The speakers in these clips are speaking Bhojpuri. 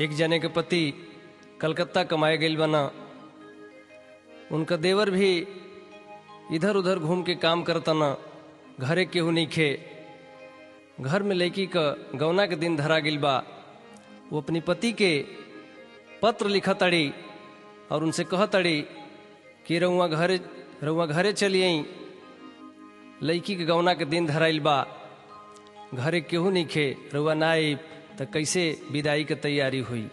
एक जने के पति कलकत्ता कमाए गईल बना उनका देवर भी इधर उधर घूम के काम करता न घरे केहू नहीं खे घर में लड़की का गौना के दिन धरा गिल बा वो अपनी पति के पत्र लिखा तड़ी और उनसे कह तड़ी कि रउआ घरे रउआ घरे चली आई लड़की के गौना के दिन धराइल बा घरे केहू नहीं खे रउआ ना आई तो कैसे विदाई के तैयारी हुई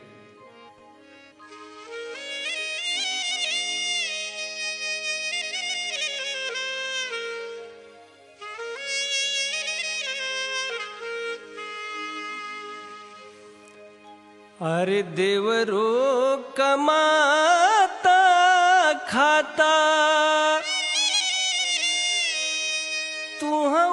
अरे देवरो कमाता खाता तू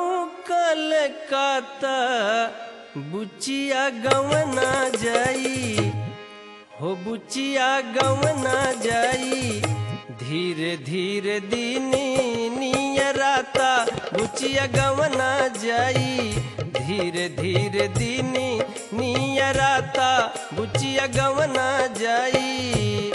कलकत्ता बुचिया गवना जाई हो बुचिया गवना जाई धीरे धीरे दीनी नियराता बुचिया गवना जाई धीरे धीरे दीनी नियराता बुचिया गवना जाई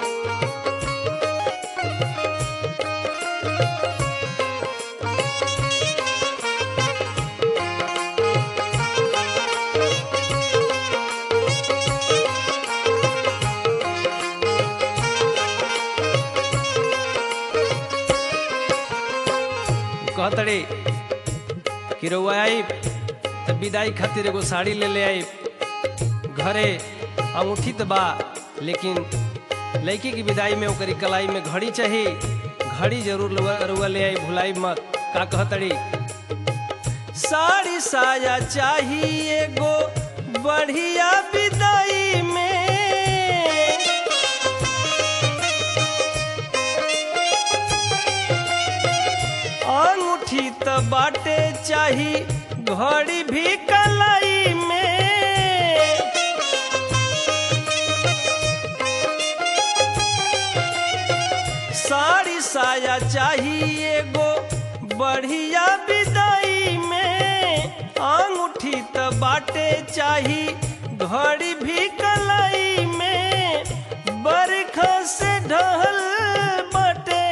कहतड़े कि रउआ आई त विदाई खातिर एगो साड़ी ले ले आई घरे अंगूठी त बा लेकिन लड़की की विदाई में ओकरी कलाई में घड़ी चाहिए घड़ी जरूर रउआ रउआ ले आई भुलाई मत का कहतड़ी साड़ी साया चाहिए एगो बढ़िया विदाई में अंगूठी त बाटे चाही घड़ी भी कलाई में साड़ी साया चाहिए एगो बढ़िया विदाई में अंगूठी त बाटे चाही घड़ी भी कलाई में बरखा से ढहल बटे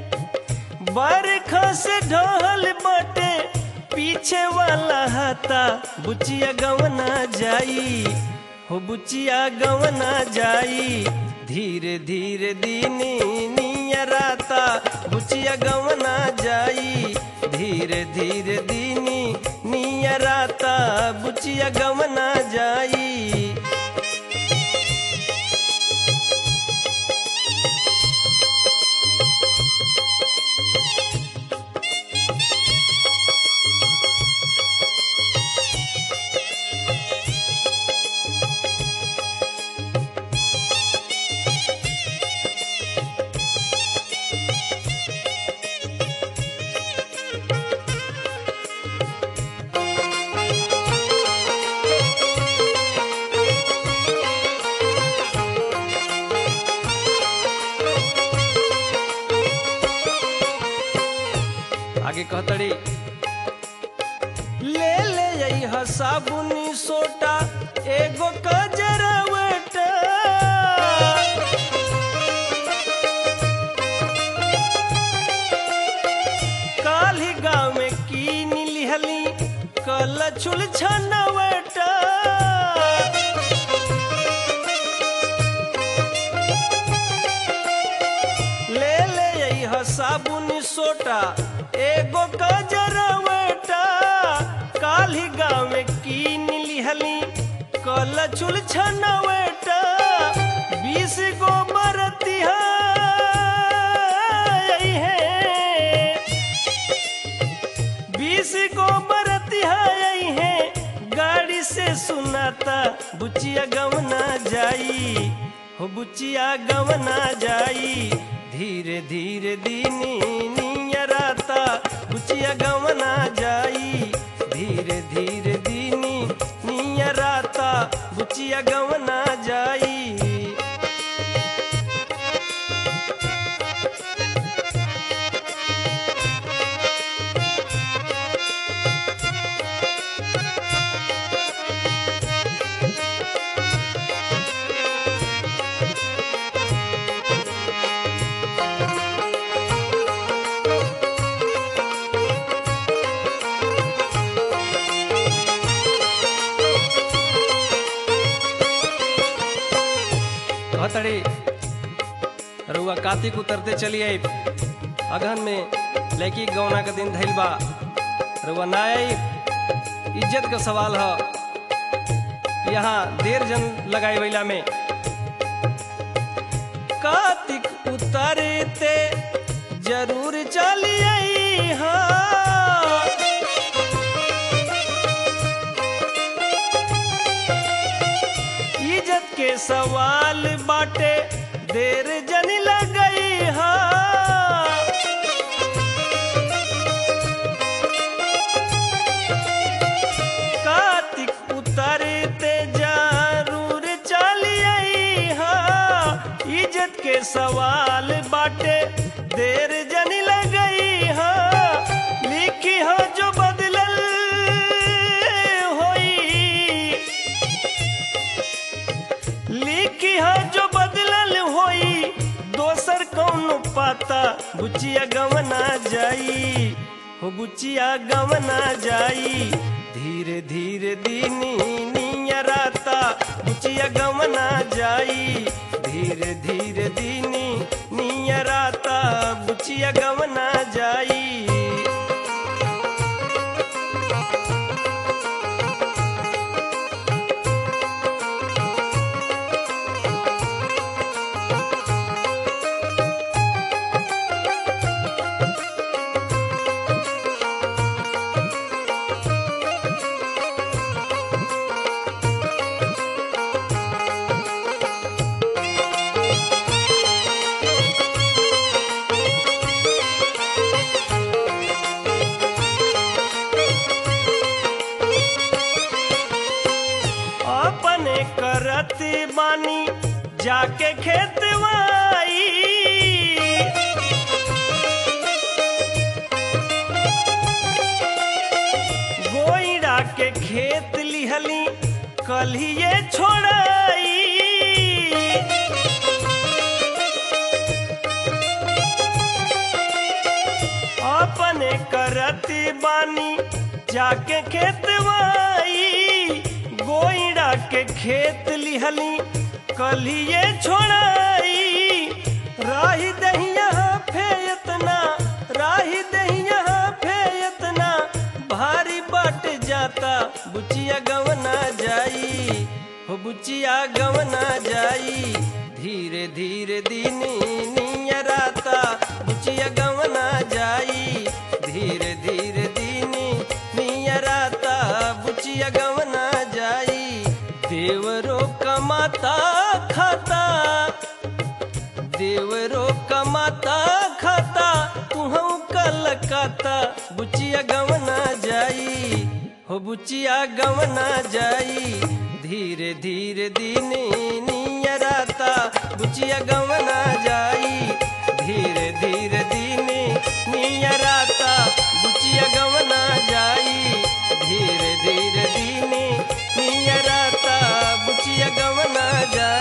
बरखा से ढहल बटे पीछे वाला हाथा बुचिया गवना जाई हो बुचिया गवना जाई धीरे धीरे दीनी नियराता बुचिया गवना जाई धीरे धीरे दीनी नियराता बुचिया गवना जाई आगे कहतड़ी ले ले आई साबुनी सोटा एगो कजरवटा काली गाँव में कीन लिहली कल छुल छनवटा ले ले आई साबुन सोटा एगो गजरवटा काली गाँव में कीन लिहली कल चुल छनवटा बीस गो बरतिया है बीस गो बरतिया है गाड़ी से सुनाता बुचिया गवना जाई हो बुचिया गवना जाई धीरे धीरे दीनी नियराता बुचिया गवना जाई धीरे धीरे दीनी नियराता बुचिया गवना जाई कहतड़ी रुआ कार्तिक उतरते चलिए अगहन में लड़की के गौना का दिन धैल बा रुआ ना आई इज्जत का सवाल है यहाँ देर जन लगाई वैला में कार्तिक उतरते जरूर चलिए हाँ इज्जत के सवाल बाटे देर जन लगई हाँ कार्तिक उतरते जरूर चलिए हाँ इज्जत के सवाल बाटे देर जन लगई हाँ लिखी हो जो बदलल होई लिखी है जो बदलल होई दोसर कौन पाता बुचिया गवना जाई हो बुचिया गवना जाई धीरे धीरे दीनी नियराता बुचिया गवना जाई धीरे धीरे दीनी नियराता बुचिया गवना जाई अपने करत बानी जाके खेतवाई गोईड़ा के खेत लिहली कलिए छोड़ाई अपने करती बानी जाके खेतवाई गोईड़ा के खेत लिहली कलिए छोड़ाई राही दहिया फेयतना राही दहिया फेयतना भारी बट जाता बुचिया गवना जाई हो बुचिया गवना जाई धीरे धीरे दीनी नियराता बुचिया गवना जाई धीरे धीरे दीनी नियराता बुचिया गवना जाई देवरो कमाता खाता देवरो कमाता खाता तुहू कलकत्ता बुचिया गवना जाई हो बुचिया गवना जाई धीरे धीरे दीनी नियराता बुचिया गवना जाई धीरे धीरे दीनी नियराता बुचिया गवना जाई धीरे धीरे दीनी नियराता बुचिया गवना जाई